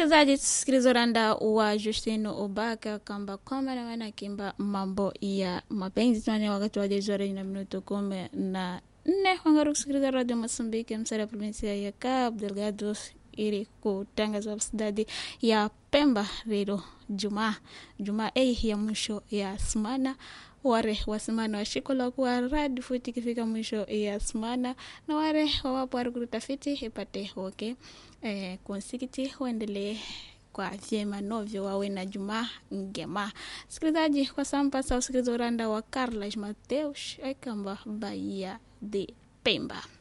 msikilizaji tusikiliza uranda wa justino ubaka kamba kwamba na maana akimba mambo ya mapenzi tani wakati wa jezore na minuto kumi na nne wangaru kusikiliza radio mosambiki msara provinsia ya cabo delgado ili kutangaza sidadi ya pemba lero jumaa jumaa ei ya mwisho ya semana ware wasimana washikola kuwa radi futi ikifika mwisho ya semana na ware wawapo wari kurutafiti ipate oke eh, konsikiti waendelee kwa vyema novyo wawe na jumaa ngema sikilizaji kwa sampasa usikiliza uranda wa carlas mateus aikamba baia de pemba